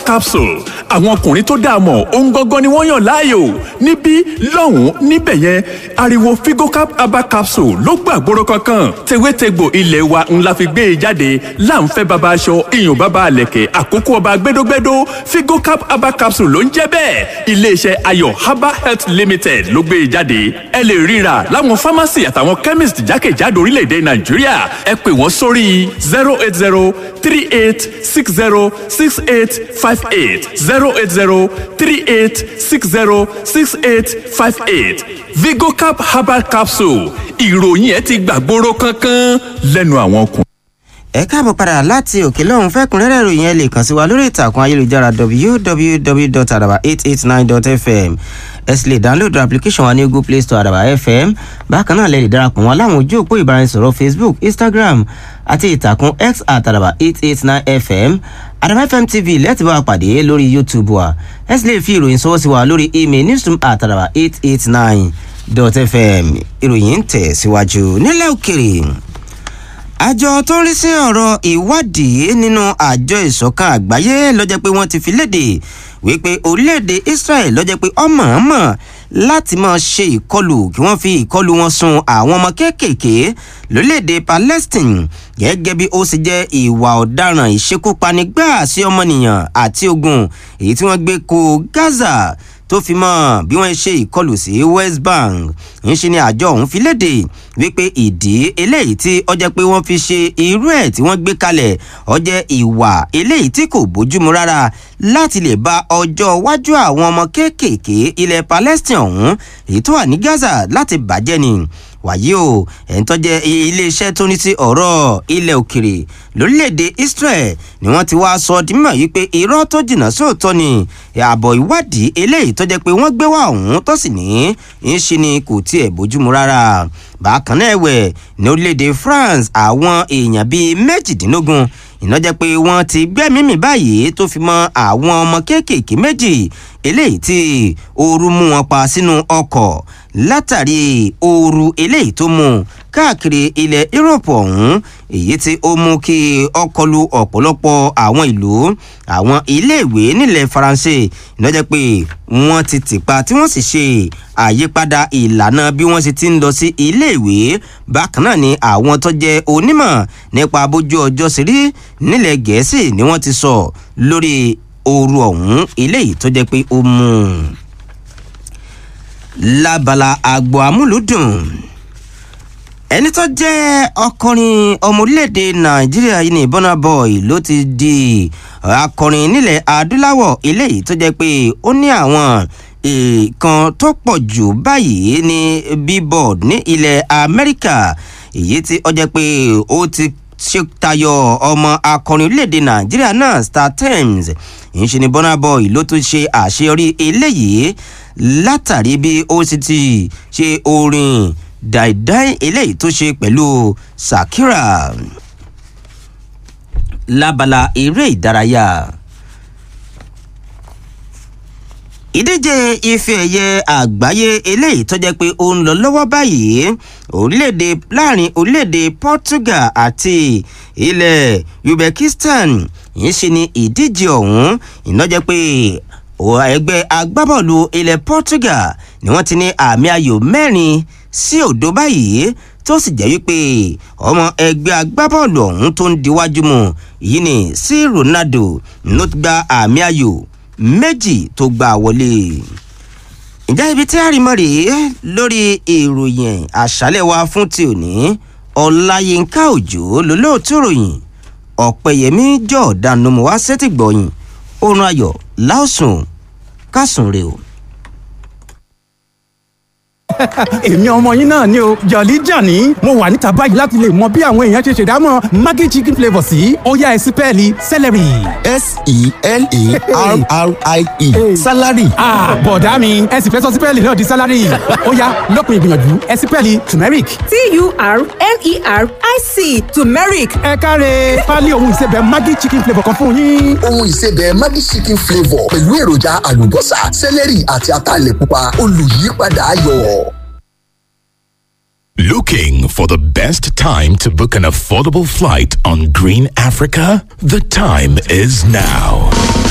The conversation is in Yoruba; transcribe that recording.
capsule àwọn ọkùnrin tó dáa mọ̀ ohun gangan ni wọ́n yàn láàyò níbí lọ́hùn-ún níbẹ̀ yẹn ariwo figocap herbal capsule ló gbàgbóró kankan tewétegbò ilé wa ńlá fi gbé e jáde láǹfẹ́ baba aṣọ iyùn baba àlẹ̀kẹ̀ àkókò ọba gbẹdógbẹdó figocap herbal capsule ló ń jẹ́ bẹ́ẹ̀ iléeṣẹ́ ayọ̀ herbal health limited ló gbé e jáde ẹ lè ríra láwọn pharmacy àtàwọn chemist jákèjádò orílẹ̀-èdè nàìjíríà ẹ pè wọ́n sórí zero eight zero three eight six zero six eight five eight zero eight zero three eight six zero six eight five eight vigocap herbal capsule ìròyìn ẹ ti gbàgbóró kankan lẹ́nu àwọn ọkùnrin. ẹ káàbọ̀ padà láti òkè lọ́hún fẹ́kúnrẹ́rẹ́ ìròyìn ẹ lè kàn sí wa lórí ìtàkùn ayélujára www.araba889.fm ẹ sì lè dáńlódù application wa ní google play store àdàbà fm bákan náà lè lè darapọ̀ wọn láwọn ojú òpó ìbáraẹnisọ̀rọ̀ facebook instagram àti ìtàkùn x àtàdàbà 889 fm àdàbà fm tv lẹ́tì bá wa pàdé lórí youtube wa ẹ sì lè fi ìròyìn sọ́wọ́ sí wa lórí email newsroom àtàdàbà 889 dot fm ìròyìn ń tẹ̀ síwájú nílẹ̀ òkèrè àjọ tó ń rí sí ọ̀rọ̀ ìwádìí nínú àjọ ìṣọ̀kan àgbáyé lọ́jọ́ pé wọ́n ti fi léde wípé orílẹ̀-èdè israel lọ́jọ́ pé ọmọọmọ láti máa ṣe ìkọlù kí wọ́n fi ìkọlù wọn sun àwọn ọmọ kéékèèké lórílẹ̀-èdè palestine gẹ́gẹ́ bí ó sì jẹ́ ìwà ọ̀daràn ìṣekúpani gbáà sí ọmọnìyàn àti ogun èyí tí wọ́n gbé ko gaza tó fi mọ́ bí wọ́n ṣe ìkọlù sí west bank ńṣe ni àjọ ọ̀hún fi léde wípé ìdí eléyìí tí ọjọ́ pé wọ́n fi ṣe irú ẹ̀ tí wọ́n gbé kalẹ̀ ọjẹ́ ìwà eléyìí tí kò bójúmu rárá láti lè ba ọjọ́ iwájú àwọn ọmọ kéékèèké ilẹ̀ palestine ọ̀hún èyí tó wà ní gaza láti bàjẹ́ ni wàyí o ẹ̀ń tọ́jẹ́ iléeṣẹ́ tó ní sí ọ̀rọ̀ ilẹ̀ òkèrè lórílẹ̀‐èdè israel ni wọ́n ti wá sọ di mímọ̀ yìí pé irọ́ tó jìnnà sóòótọ́ ni ààbọ̀ ìwádìí eléyìí tọ́jẹ́ pé wọ́n gbé wá ọ̀hún tó sì ní í ṣe ni kò tiẹ̀ bójúmu rárá bákan náà ẹ̀wẹ̀ ní orílẹ̀‐èdè france àwọn èèyàn bíi méjìdínlógún ìnájẹ́ pé wọ́n ti gbẹ́mímì báyìí tó fi mọ́ àwọn ọmọ kéékèèké méjì eléyìí tí ooru mú wọn pa sínú ọkọ̀ látàrí ooru eléyìí tó mú káàkiri ilẹ̀ europe ọ̀hún èyí tí ó mú kí ọkọ̀ lu ọ̀pọ̀lọpọ̀ àwọn ìlú àwọn iléèwé nílẹ̀ faransé ìnájẹ́ pé wọ́n ti tìpa tí wọ́n sì ṣe àyípadà ìlànà bí wọ́n sì ti ń lọ sí iléèwé bákan náà ni àwọn tó jẹ́ onímọ̀ nípa bójú ọjọ́ sí rí nílẹ̀ gẹ̀ẹ́sì ni wọ́n ti sọ lórí ooru ọ̀hún eléyìí tó jẹ́ pé ó mú un. lábala àgbo amúlùdùn ẹni tó jẹ́ ọkùnrin ọmọ orílẹ̀-èdè nàìjíríà yìí ní burna boy ló ti di akọrin nílẹ̀ adúláwọ̀ eléyìí tó jẹ́ pé ó ní àwọn nǹkan tó pọ̀ jù báyìí ní billboard ní ilẹ̀ amẹ́ríkà èyí tí ó jẹ́ pé ó ti ṣe tayọ ọmọ akọrin orílẹ̀-èdè nàìjíríà náà star times ìṣe ni burna boy ló tún ṣe àṣeyọrí eléyìí látàrí bí ó sì ti ṣe orin dàìdáì eléyìí tó ṣe pẹ̀lú sakira lábala eré ìdárayá ìdíje ife ẹ̀yẹ àgbáyé eléyìí tó jẹ́ pé ó ń lọ lọ́wọ́ báyìí orílẹ̀-èdè láàrin orílẹ̀-èdè portugal àti ilẹ̀ uzbekistan yìí ṣe ni ìdíje ọ̀hún iná jẹ́ pé ẹgbẹ́ agbábọ́ọ̀lù ilẹ̀ portugal ni wọ́n ti ní àmì ayò mẹ́rin sí òdo báyìí tó sì jẹ́ wípé ọmọ ẹgbẹ́ agbábọ́ọ̀lù ọ̀hún tó ń diwájú mu yìí ni sí ronaldo ló ti gba àmì ayò méjì tó gbà wọlé. ìjà ibi tí a rí mọ́ rèé lórí ìròyìn àṣálẹ̀ wa fún ti òní ọláyínká òjò lólóòtú ròyìn ọ̀pẹ̀yẹmí jọ̀ọ́dá nomu wá sétí gbọ̀yìn oorun ayọ̀ láòsùn kásùn rè o èmi ọmọ yín náà ni o jọ̀lí jàní mo wà níta báyìí láti lè mọ bí àwọn èèyàn ṣe ṣèdámọ̀ maggi chicken flavour sí ọ̀yá ẹ̀sìn pẹ́ẹ́lí celery. s-e-l-a-r-r-i-e salary. bọ̀dá mi ẹ sì fẹ́ sọ sípẹ́ẹ̀lì náà di sálárì ọ̀yá lópin ìgbìyànjú ẹ̀sìn pẹ́ẹ́lì turmeric. t-u-r-m-e-r-i-c turmeric ẹ káre pálí ohun ìsebẹ̀ maggi chicken flavour kan fún yín. ohun ìsebẹ̀ maggi chicken flavour pẹ̀lú èròjà àlùbọ́sà sẹ́lẹ̀rì àti ataalẹ̀ pupa olùyípadà ayọ̀. Looking for the best time to book an affordable flight on Green Africa? The time is now.